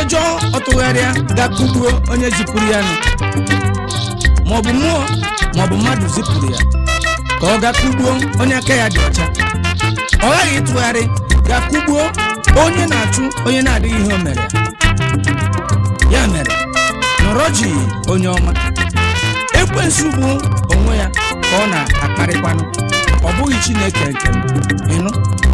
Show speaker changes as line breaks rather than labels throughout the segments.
ọjọọ ọtụgharịa ga-akụgbuo onye zipụrụ ya nụ maọbụ mmụọ maọbụ mmadụ zipụrụ ya ka ọ ga-akụgbuo onye aka ya dị ọcha ọ ghaghị ịtụgharị ga-akụgbuo onye na-achụ onye na-adịghị ihe o mere ya ya mere nọrọ ji onye ọma ekwensu bụ onwe ya ka ọ na-akparịkwanụ ọ bụghị chineke nke m ịnụ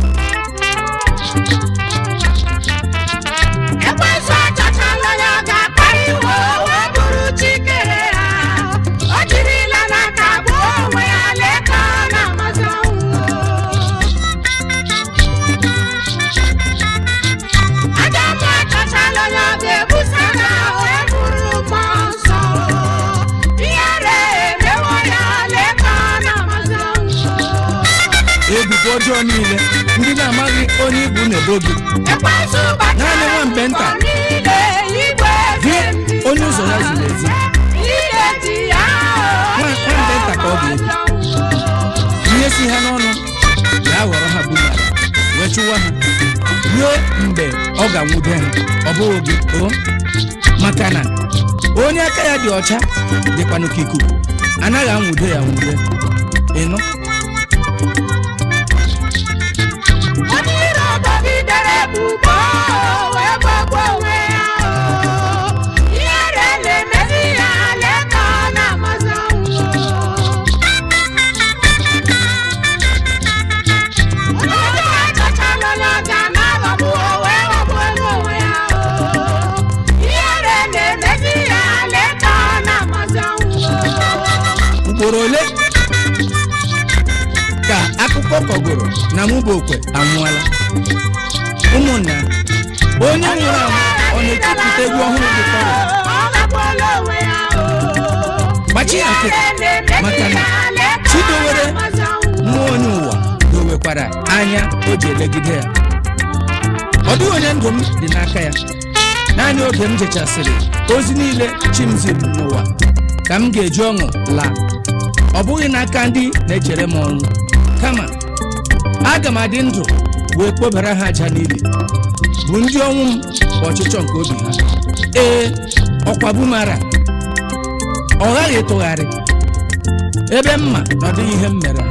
ekwensu achọchala onye ọ ga-akparị iwe wee bụrụ chikere ya o jirila n'aka gbuo onwe ya lee ka ọ na-amasị ọnwụ ajọ mmụọ achọchala onye ọ ga-ebusa na wee bụrụ mmụọ nsọ ihere emewo ya lee ka ọ na-amasị ọnwụ
ebubo ọjọọ niile ndị na-amaghị onye ibu na-ebo gị
ekwensu
Naanị nwa mgbe nta.
niile igwe
Gị, onye ụzọ ya ziri ezi.
ihe dị ya
Nwa- nwa mgbe nta ka ọ ga-ebi. ihe si ha n'ọnụ ga-aghọrọ ha bumara wee chụwa ha ruo mgbe ọ ga-anwude ha ọ bụghị gị o maka na onye aka ya dị ọcha dịkwanụ ka ikuku anaghị anwude ya nwude ịnụ
onye iro dọgidere ebubo wee gbagbuo onwe ya ihere na-emezi ya lee ka ọ na-amasị ọnwụ onye ọjọọ achọchala onye ọ ga-anaghọgbu wee ghọgbuo onwe ya ihere na-emezi ya lee ka ọ na-amasị ọnwụ
ugboro ole ka akụkọ kọgoro na mụbokwe anwụọla ụmụnna onye nwụrụ anwụ ọ na-etipụta egwu ọhụrụ dị kọrọ gbachi ya nkịtị maka na chidowere mmụọ onye ụwa dowekwara anya o ji elegide ya ọ dịghị onye ndụ m dị n'aka ya naanị oge m jechasịrị ozi niile chi m ziri m n'ụwa ka m ga-eji ọṅụ laa ọ bụghị n'aka ndị na-echere m ọnwụ kama aga m adị ndụ wee kpobara ha aja n'ili bụ ndị ọnwụ m bụ ọchịchọ nke obi ha ee ọkwa bumara ọ ghaghị ịtụgharị ebe mma na ọ dịghị ihe m mere ha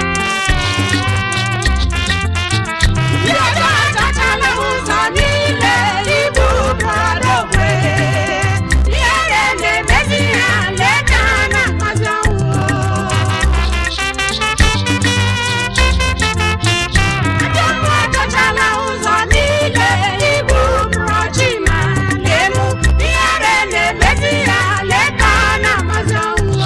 Ndị ọjọọ achọchala ụzọ niile ibu bụrụ onwe. Ihere na-emezi ha lee ka ha na-amasị ọnwụ. Ajọ mmụọ achọchala ụzọ niile ibu bụrụ chi ma lee mụ. Ihere na-emezi ha lee ka ha na-amasị ọnwụ.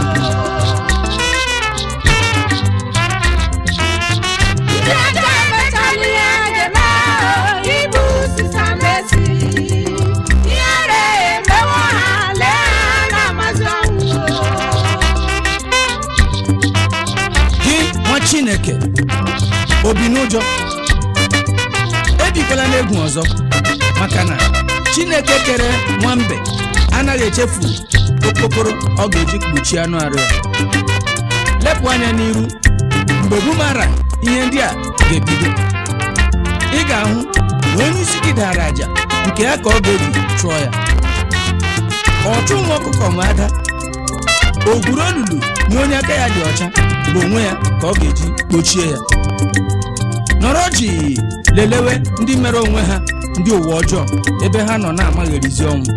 Ndị ọjọọ emechala ihe ga-eme ahụ ibu sisa mesi. Ihere emewo ha lee ha na-amasị ọnwụ.
gị nwa chineke obi n'ụjọ ebikwala n'egwu ọzọ maka na chineke kere nwambe anaghị echefu okpokoro ọ ga-eji kpuchie anụ arụ ya lepụ anya n'iru mgbe bumara ihe ndị a ga-ebido ị ga-ahụ na onye isi gị dara aja nke ya ka ọ ga-eji chụọ ya ọchụ nwa ọkụkọ nwe ada ogwuru olulu na onye aka ya dị ọcha bụ onwe ya ka ọ ga-eji kpochie ya nọrọ ji lelewe ndị mere onwe ha ndị ụwa ọjọọ ebe ha nọ na-amagherizi ọnwụ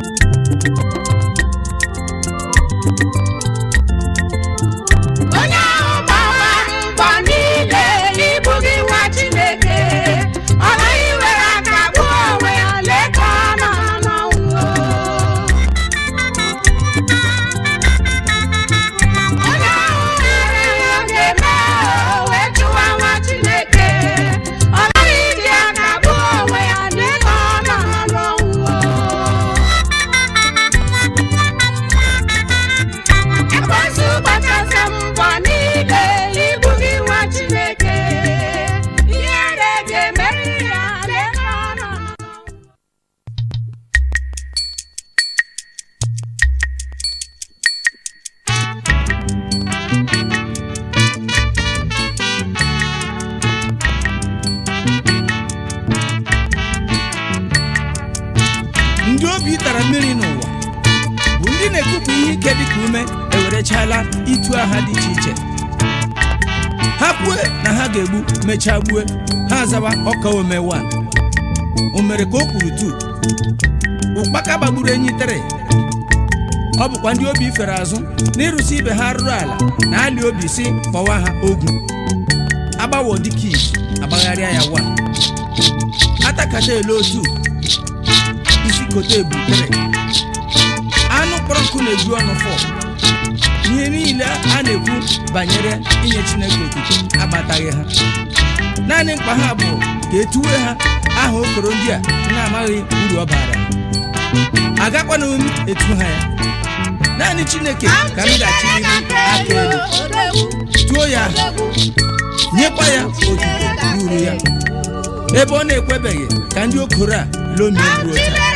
Onye ahụ gbara mbọ niile ibu gị nwa Chineke, ọ naghị were aka gbuo onwe ya lee ka ọ nọ n'ọnwụ. Onye ahụ nwere ihe ọ ga-eme o wee chụwa nwa Chineke, ọ naghị iji aka gbuo onwe ya lee ka ọ nọ n'ọnwụ.
otu agha dị iche iche ha kwue na ha ga-egbu mechaa gbue ha azawa ọka ome 1 o mere ka o kwuru tu ụkpaka gbagburu enyi tere ọ bụkwa ndị obi fere azụ n'ịrụsi ibe ha rụrụ ala na ali obi si kpọwa ha ogwu agbawo dịka iji agbagharịa ya wa atakata ele otu isi kote ebutere anụ kpọrọ nkụ na-eju ọnụ fọ ihe niile a na-ekwu banyere inye chineke otuto agbataghị ha naanị mkpa ha bụ ka etuwe ha aha okoro ndị a na-amaghị uru ọ bara agakwana m etu ha ya naanị chineke ka m ga-achịrịrị aka elu tuo ya aha nyekwa ya otuto ruru ya ebe ọ na-ekwebeghị ka ndị okoro a lomie ruo taa